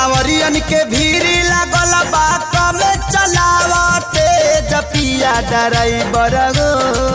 कांवरियन के भीड़ लागल बा कमे चलावते जपिया ड्राइवर गो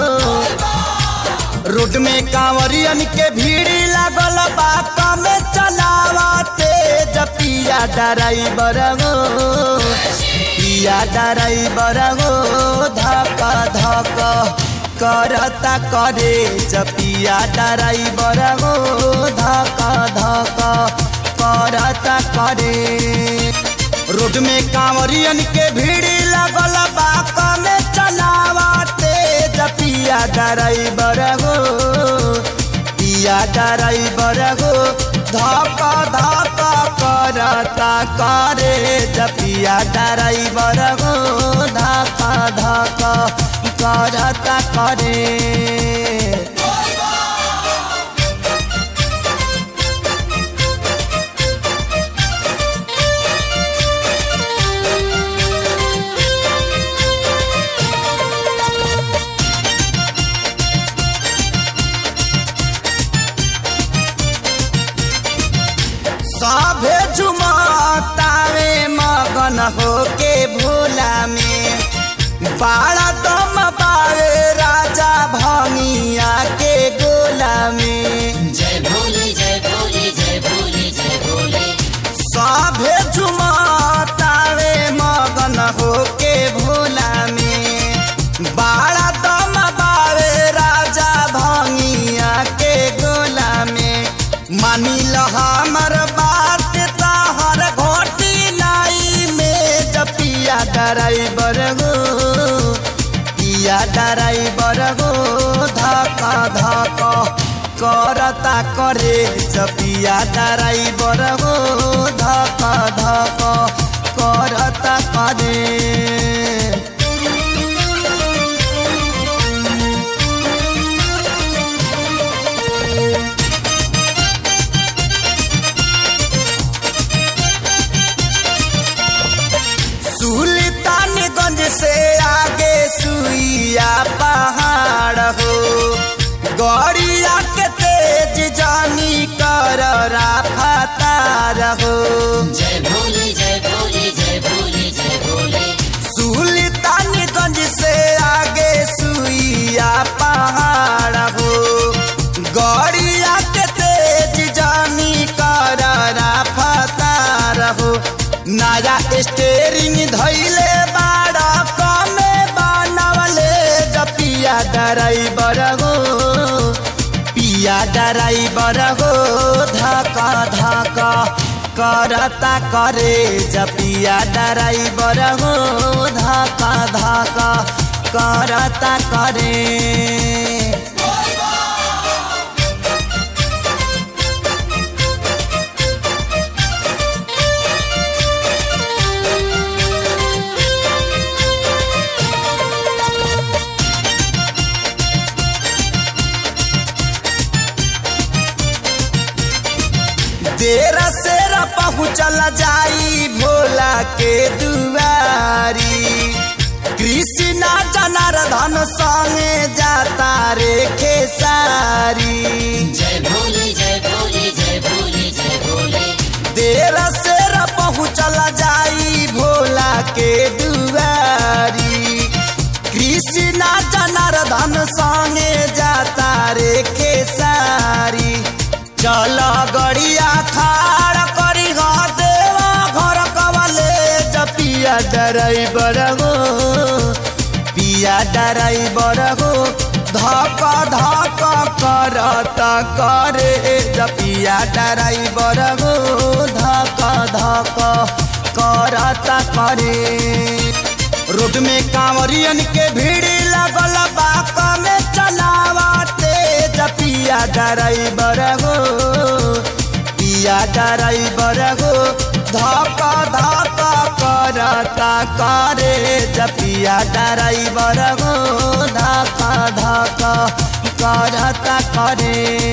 रोड में कांवरियन के भीड़ लागल बा कमे चलावते जपिया ड्राइवर गो पिया ड्राइवर गो धक धक करता करे जपिया ड्राइवर गो धक धक करता करे रोड में कांवरियन के भीड़ लगल बा कमे चलावते जपिया ड्राइवर गो पिया ड्राइवर गो धक धक करता करे जपिया ड्राइवर गो धक धक करता करे सभे झुमतावे मगन होके भोला में बाड़ा दम पावे राजा भंगिया के गोला में जय भोले जय भोले जय भोले जय भोले सभे झुमतावे मगन होके भोला में बाड़ा दम पावे राजा भंगिया के गोला में मानी ल हमर बात तहर घोटी लाई में जपिया ड्राइवर गो पिया ड्राइवर गो धक धक करता करे जपिया ड्राइवर गो धक धक करता करे सुल्तानगंज से आगे सुइया पहाड़ हो गौरिया के तेज जानी कर राफतार हो जय भोले जय भोले जय भोले जय भोले सुल्तानगंज से आगे सुइया पहाड़ हो गौरिया के तेज जानी कर राफतार हो नया स्टेरिंग धैले बाड़ा कमे बनवले जपिया ड्राइवर हो पिया ड्राइवर हो धका धका करता करे जपिया ड्राइवर हो धका धका करता करे देर सेर पहुँचल जाई भोला के दुआरी कृष्णा जनार्दन संगे जाता रे खेसारी जय भोले जय भोले जय भोले जय भोले देर सेर पहुँचल जाई भोला के दुआरी कृष्णा जनार्दन संगे जाता रे खेसारी चल गड़िया खाड़ करी ग देवा घर कवले जपिया ड्राइवर गो पिया ड्राइवर गो धक धक करता करे जपिया ड्राइवर गो धक धक करता करे रोड में कांवरियन के भीड़ लगल बा कमे चलावते जपिया ड्राइवर गो पिया ड्राइवर गो धक धक करता करे जपिया ड्राइवर गो धक धक करता करे